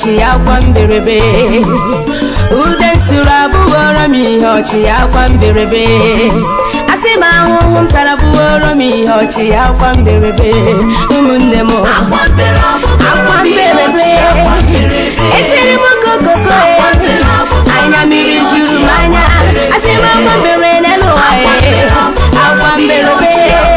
ọchị akwa mberebe ude m sụrụ abụghọrọ m ihe ọchị akwa mberebe asị m ahụhụ m tara bụghọrọ m ihe ọchị akwa mberebe ụmụnne m akwa mberebe etiri m kokoko anya mmiri juru m anya asị m akwa mbere n'elu ụwa akwa mberebe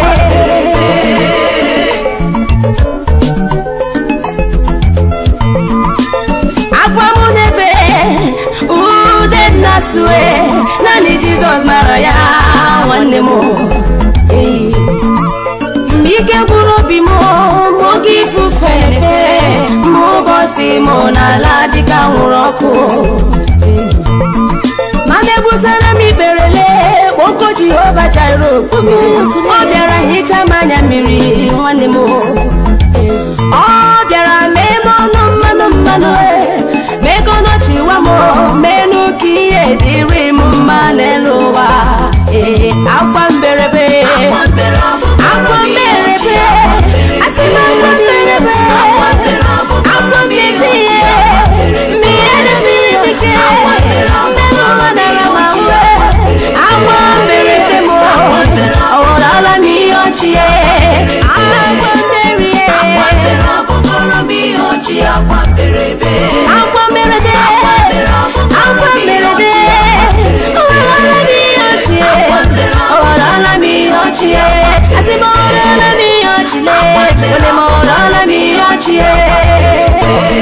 akwa mụ n'ebe ude m na-asụe naanị jizọs mara ya nwanne m Ee. mgbe ike gwụrụ obi m mgbe oge ifufe efe mgbe ụbọchị m n'ala dịka nwụrụ ọkụ Ee. mana ebusara m ikperele kpoko jehova jara okpome ọ bịara hichaa m anya mmiri nwanne m ọ bịara mee m ọnụ mmanụ mmanụ mee ka ọnọchiwa m menụ ka ihe dịrị m mma n'elu ụwa ee akwa mberebe akwa mberebe asị m akwa mberebe akwa m ezi ihe mmiri edesiri m ike mmerụ ụwa nara m ahụ akwa mberebe m ọghọrọla m ihe ọchị akwa mberie akwa mberede akwa mberede ọghọrọla m ihe ọchị ọghọrọla m ihe ọchị asị m ọghọrọla m ihe ọchị le ole m ọghọrọla m ihe ọchị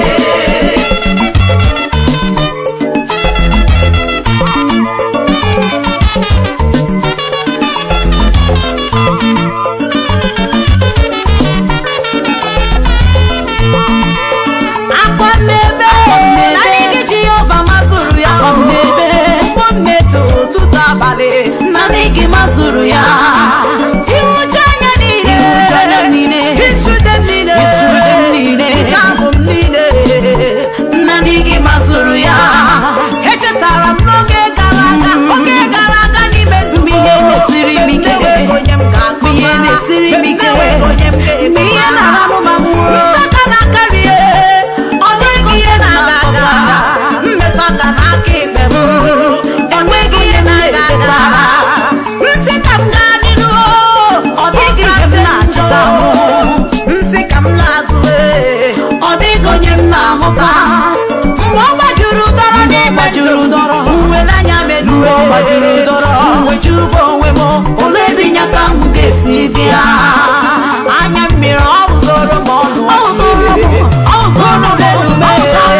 akwa mmebe naanị gị jehova mazụrụ ya mkpọ mmetụ ụtụtụ abalị naanị gị mazụrụ ya ihuju anya niile ichude m niile ichahụ m niile naanị gị mazụrụ ya echetara m n'oge gara aga oge gara aga n'ime ndụ m ihe na-esiri m ike onye m ga-akụ ihe na-esiri m ike mgbe ihe na-arụ m amụrụ aka na-akarịa ọ dịghị ihe na-aga aga mmetụ aka n'aka ikpe m enweghị ihe na-aga aga nsị ka m gaa n'iru ọ dịghị ihe m na-achịta nsị ka m na-azụ ọ dịghị onye m na-ahụta mgbe ọ gbajuru dọrọ n'ime juru dọrọ nwere anya meduwe nwejubo onwe m ole ebe nyaka m ga-esi bịa anya mmiri ọ bụgoro m ọnụ ọ bụgoro m elume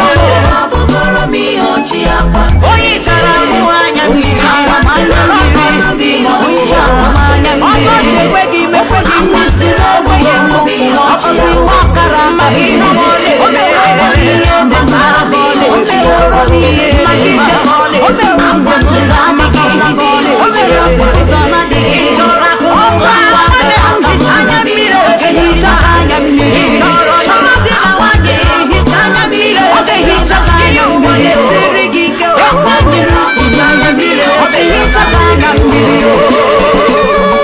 onye chara mụ anya mmiri onye chara m anya mmiri ọkọchị ekweghị m ekweghị m kwụsịrị ogbenye m ọkọzi nwa ọkara amaghị ihe m ọla o meworo m ihe mbatara m ile o meworo m ihe maka ije m ọla o meworo ụzọ n'ụzọ adịghị o meworo ụzọ na-adịghị chọrọ akụ ọgụ anya mmiri oge hicha anya mmiri chọrọ chọrọzi na nwanyị hicha anya mmiri oge hicha anya mmiri siri gị ike ofe mmiri hicha anya mmiri oge hicha anya mmiri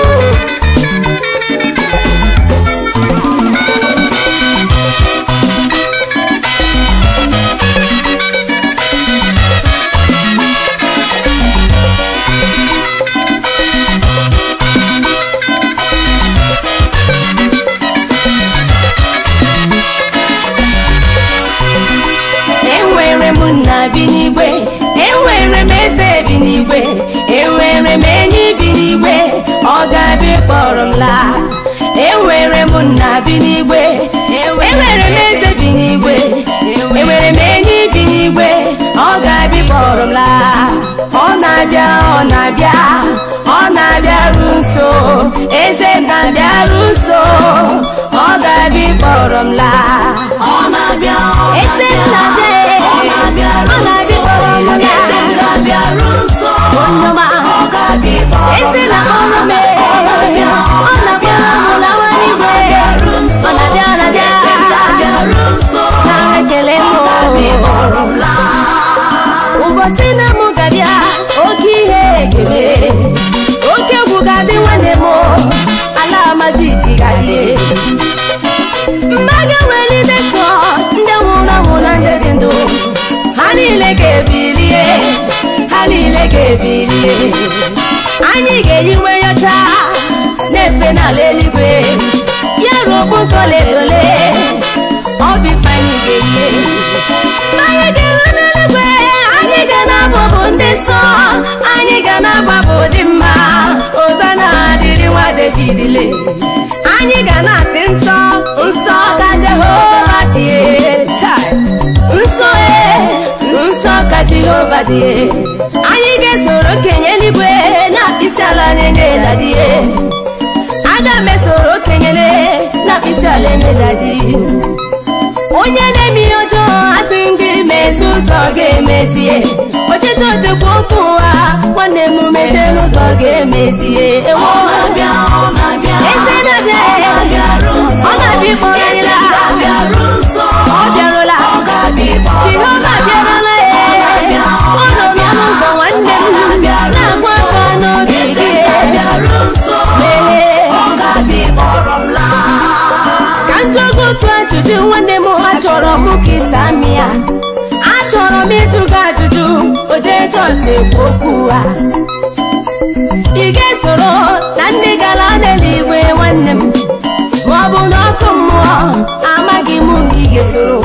enwere m nna bi n'igwe enwere m eze bi n'igwe enwere m enyi bi n'igwe ọ ga-abịa kpọrọ m laa enwere m nna bi n'igwe enwere m eze bi n'igwe enwere m enyi bi n'igwe ọ ga-abịa kpọrọ m laa ọ na-abịa ọ na-abịa ọ na-abịaru nso eze na-abịaru nso ọ ga-abịa kpọrọ m laa ọ na-abịa ọ eze na-abịa ọ na-abịa ọ na-abịa kpọrọ m laa ga-abịaru nso Onyoma. ọ ga-abịa ịkpọrọ m eze na ọrụ m Ọ na-abịa, ọ na-akpọrọ m lawa n'igwe ga-abịaru nso ọ na-abịa ọ na-abịa ga-abịaru nso nara ekele ọ ga-abịa m ịkpọrọ m laa ụbọchị na mụ ga-abịa oke ihe ga-eme oke egwu ga-adị nwanne m ala ama jiji ga-adị mmadụ nwere ide sọ ndị nwụrụ anwụ na ndị dị ga-ebilie anyị ga-eyi nwe nyocha na-efe n'ala eluigwe ya ruo okpukọletole ọ bụ ife anyị ga-eyi anyị ga-enwe n'eluigwe anyị ga na-abụ ndị nsọ anyị ga na-agbapụ dị mma ụzọ na-adịrị nwa davidile anyị ga na-asị nsọ nsọ ka jehova dị chai nsọ e nsọ ka jehova dị anyị ga-esoro okenye eluigwe na-akpịsị ala na-enye dadie aga m esoro okenyele na-akpịsị ala enye dadi onye na-eme ihe ọjọọ asị gị mezi ụzọ ga-emezie ọchịchị ochekwa okwu ụwa nwanne m mete n'ụzọ ga-emezie ewo Ọ na-abịa, ọ na-abịa, eze na-abịa ọ na-abịaru nso. ọ na-abịa ịkpọrọ anyị Eze la ga-abịaru nso. ọ bịarụla Ọ ga-abịa ịkpọrọ jehova m la. bịarụla Ọ na-abịa, ọ ọ nọ na-abịa, n'ụzọ nwanne m ọ na-abịaru na-agwa nso. aka n'obi Eze gị ga-abịaru nso. Ee. Ọ ga-abịa ịkpọrọ m la. ka m jụọ gị otu ajụjụ nwanne m achọrọ m ka ịsa amị ya achọrọ m ịjụ gị ajụjụ o jee chọọchị ekwu okwu ha ị ga-esoro na ndị gara n'eluigwe nwanne m ma ọ bụ n'ọkụ mmụọ amaghị m nke ị ga-esoro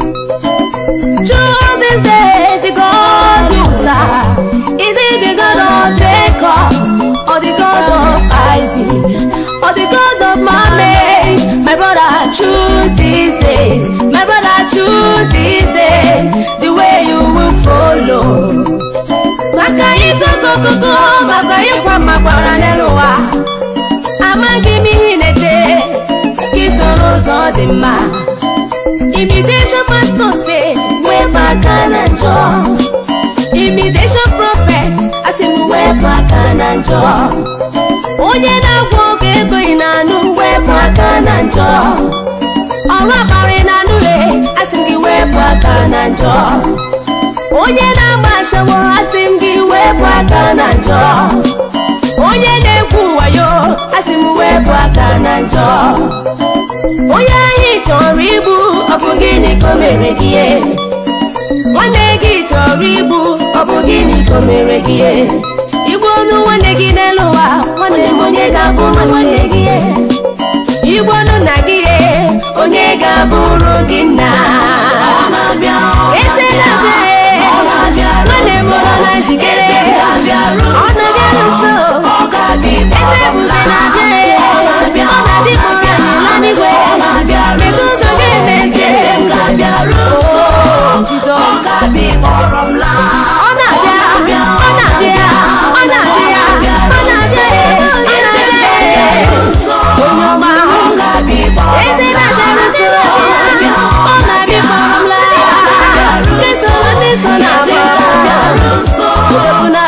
True these days, the God you serve, is it the God of Jacob, or the God of Isaac, or the God of Mame? My brother, choose these days. My brother, choose these days. The way you will follow. Maka ịtọkọ koko, maka ịkwa makwara n'elu ụwa. Amaghị m ihe ị na-eche, ka ị soro ụzọ dị mma. Imitation pastor say wepụ aka na njọ Imitation prophet asị m wepụ aka na njọ onye na-agwọ ọgwụ ego ị na-anụ wepụ aka na njọ ọrụ akparị na-anụ e asị m gị wepụ aka na njọ onye na-agba ashawo asị m gị wepụ aka na njọ onye na-ekwu wayo asị m wepụ aka na njọ onye anyị chọrọ igbu ọ bụ gịnị ka o mere gị ihe? nwanne gị chọrọ igbu ọ bụ gịnị ka o mere gị ihe? igbu ọnụ nwanne gị n'elu ụwa nwanne m onye ga-abụ nwanne gị ihe? igbu ọnụ nna gị ihe, onye ga-abụrụ gị nna Ọ na-abịa, ọ eze na-abịa Ọ na-abịaru nwanne m nso. nọ na njikere Eze ga-abịaru ọ na-abịaru nso Ọ ga-abịa ịkpọrọ eze m ebube la. na-abịa Ọ na-abịa, ọ na-abịa ịkpọrọ anyị la n'igwe Ọ na-abịaru Metụ ụzọ nso. gị emezie Eze ga-abịaru nso. Oh, Ọ Jizọs ga-abịa ịkpọrọ m la. ọ na-abịa ọ na-abịa ọ na-abịa ọ na-abịa ọ na-abịa onye ọma eze na-abịaru nso ọ na-abịa ịkpọrọ m la ndị soro ndị so na-agba Odogwuna.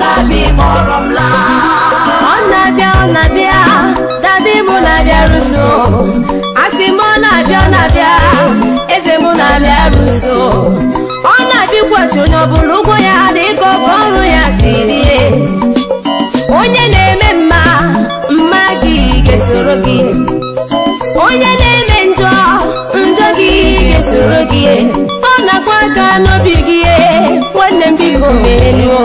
ọ na-abịa ọ na-abịa dadi mụ na-abịa ruso asị m ọ na-abịa ọ na-abịa eze mụ na-abịa ruso ọ na-abịa ịkwụghachi onye ọbụla ụgwọ ya dị ka ọkọ ọrụ ya si rie onye na-eme mma mma gị ga-esoro gị onye na-eme njọ njọ gị ga-esoro gị ọ na-akwa aka n'obi gị nwanne m biko menuo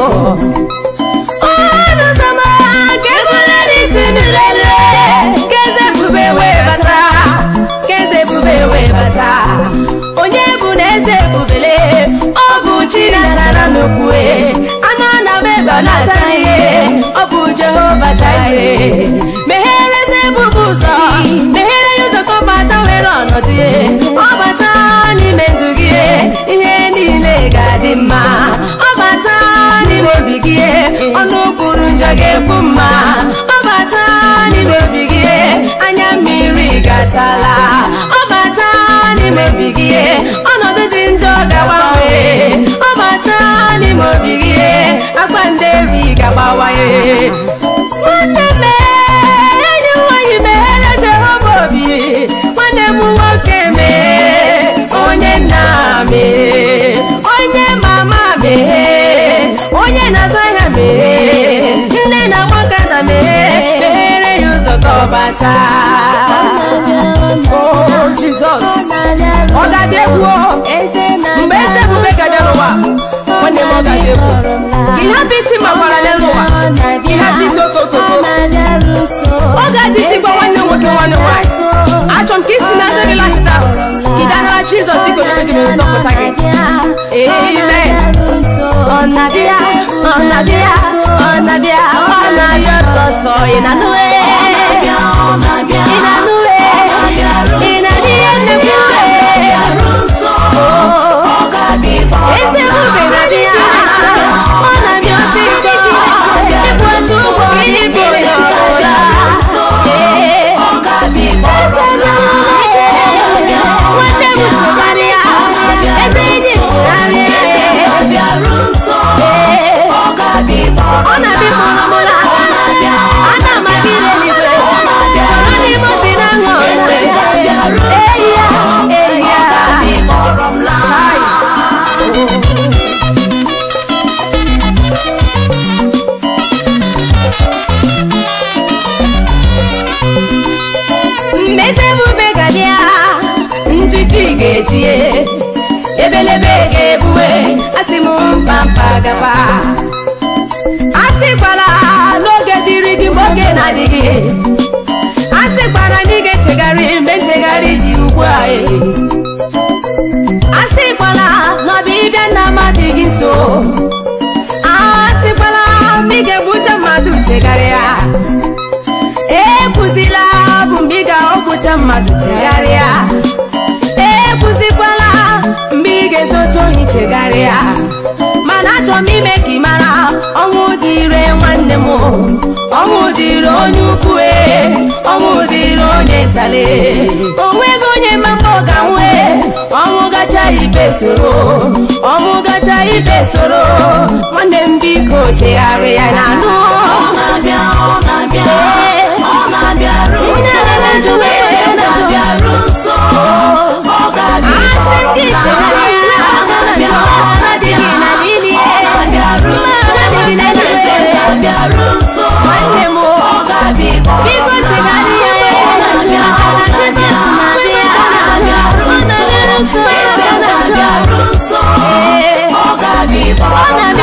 ọnụ zama ka ebule n'isi nụrele ka eze ebube wee bata ka eze ebube wee bata onye bụ na eze ebubele ọ bụ chi na-anara n'okwue anụ ọ na-aba ebe ọ na-ata ihe ọ bụ jehova chaire meghere eze ebube ụzọ meghere ya ụzọ ka ọ bata were ọnọdụ ya ọ bata n'ime ndụ gị ihe niile ga-adị mma ọ bata n'ime obi gị ọnụ kwuru njọ ga-ekwu mma ọ bata n'ime obi gị anya mmiri ga-atala ọ bata n'ime obi gị ọnọdụ dị njọ ga-agbanwe ọ bata n'ime obi gị akpa nderi ga-agbawaye nwanne m enyi m nwanyị meghere jehova obi nwanne m nwoke mee onye nna mee onye mama mee onye na-azụ ahịa mee nne na nwakada mee meghere ya ụzọ ka ọ bata o jizọs ọ ga-adị egwu o. mgbe eze ebube ga-abịa n'ụwa nwanne m ọ gaghị ekwu gị hapụ iti makwara n'elu ụwa gị hapụ iti okokoko ọ ga-adịzikwa nwanne m nwoke nwanne m nwaanyị achọ m ka isi na eze gị lasịta ka ị ganara jizọs dịka onye gị na nzọpụta gị amen ọ na-abịa ọ na-abịa ọ na-abịa ọ na-abịa ọsọsọ ị na-anụ ị na-anụ ị na-adị ihe nnekwu eze ebube na-abịa ọ na-abịa osisi ịkwụọcha ụgwọ ịgụ ya ọra ee nwanne m chụgharịa ebe enyi chụgharịa ee ọ na-abịa mụlamụla a na-amaghị ile eluigwe soro n'ime obi na aṅụ eyi ya eyi ya mmezi ebube gadịa njiji ga-ejie ebelebe ga-ebuwe asị m mpampa gaba asịkwala n'oge dịrị gị mgbe oge na-adịghị asịkwara na ị ga-echegharị mgbe nchegharị dị ugbu a e. asịkwala na ọbịbịa nna mmadụ gị nso asịkwala ma ị ga-egbucha mmadụ chegharịa ekwuzila bụ mgbe ị ga-ọgwụcha mmadụ chegharịa ekwuzikwala mgbe ị ga-ezocha ohi chegharịa mana achọrọ m ime ka ị mara ọnwụ dịre nwanne m ọnwụ dịre onye ukwu e ọnwụ dịre onye ntale onweghị onye ma mgbe ọ ga-anwụ e ọnwụ gacha ibe soro ọnwụ gacha ibe soro nwanne m biko chegharịa na anụ nwanne m biko chegharịa ya maka na Jizọs na-abịa ọ na-abịa nso ọ na-abịa